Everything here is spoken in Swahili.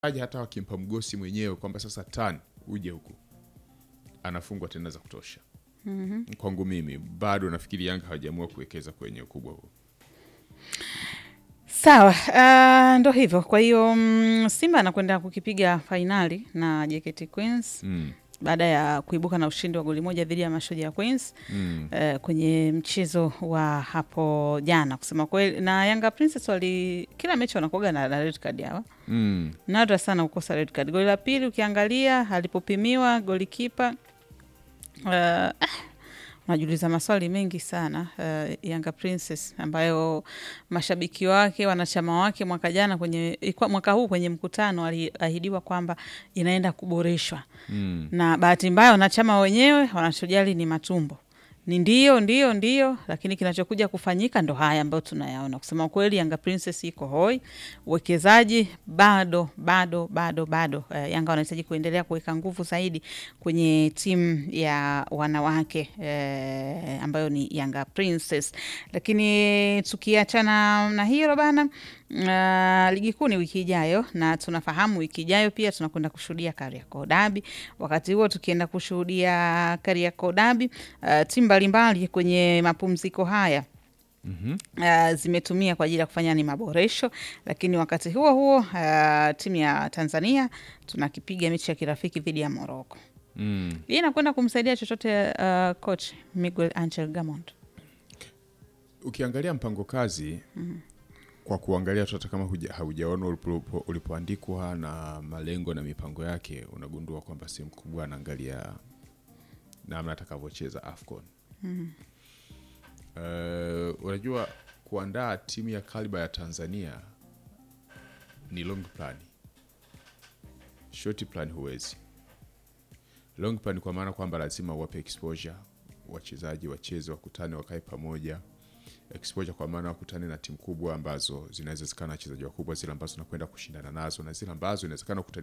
aje hata wakimpa mgosi mwenyewe kwamba sasa tan uje huku anafungwa tena za kutosha. Kwangu mimi bado nafikiri Yanga hawajaamua kuwekeza kwenye ukubwa huo. Sawa, uh, ndo hivyo. Kwa hiyo mm, Simba anakwenda kukipiga fainali na JKT Queens Mm. baada ya kuibuka na ushindi wa goli moja dhidi ya Mashujaa Queens Mm. eh, kwenye mchezo wa hapo jana. Kusema kweli, na Yanga Princess wali kila mechi wanakuaga na, na red card hawa Mm. nadra sana kukosa red card. Goli la pili ukiangalia alipopimiwa golikipa uh, ah, unajiuliza maswali mengi sana uh, Yanga Princess ambayo mashabiki wake wanachama wake mwaka jana kwenye ilikuwa mwaka huu kwenye mkutano aliahidiwa kwamba inaenda kuboreshwa Mm. na bahati mbaya wanachama wenyewe wanachojali ni matumbo ni ndio ndio ndio, lakini kinachokuja kufanyika ndo haya ambayo tunayaona. Kusema kweli, Yanga Princess iko hoi, uwekezaji bado bado bado bado. Eh, Yanga wanahitaji kuendelea kuweka nguvu zaidi kwenye timu ya wanawake eh, ambayo ni Yanga Princess. Lakini tukiachana na hilo bana, uh, ligi kuu ni wiki ijayo, na tunafahamu wiki ijayo pia tunakwenda kushuhudia Kariakoo Derby. Wakati huo tukienda kushuhudia Kariakoo Derby, uh, timu mbalimbali kwenye mapumziko haya Mhm. uh, zimetumia kwa ajili ya kufanya ni maboresho, lakini wakati huo huo uh, timu ya Tanzania tunakipiga mechi ya kirafiki dhidi ya Morocco. Mm. Hii inakwenda kumsaidia chochote uh, coach Miguel Angel Gamond? Ukiangalia mpango kazi kwa kuangalia tu hata kama huja- haujaona ulipo- ulipoandikwa na malengo na mipango yake, unagundua kwamba sehemu kubwa anaangalia namna atakavyocheza AFCON. Eh, unajua kuandaa timu ya kaliba ya Tanzania ni long plan, short plan huwezi. Long plan kwa maana kwamba lazima uwape exposure wachezaji, wacheze, wakutane, wakae pamoja exposure kwa maana wakutane na timu kubwa ambazo zinaweza zikawa na wachezaji wakubwa, zile ambazo nakwenda kushindana nazo na zile ambazo inawezekana kukutana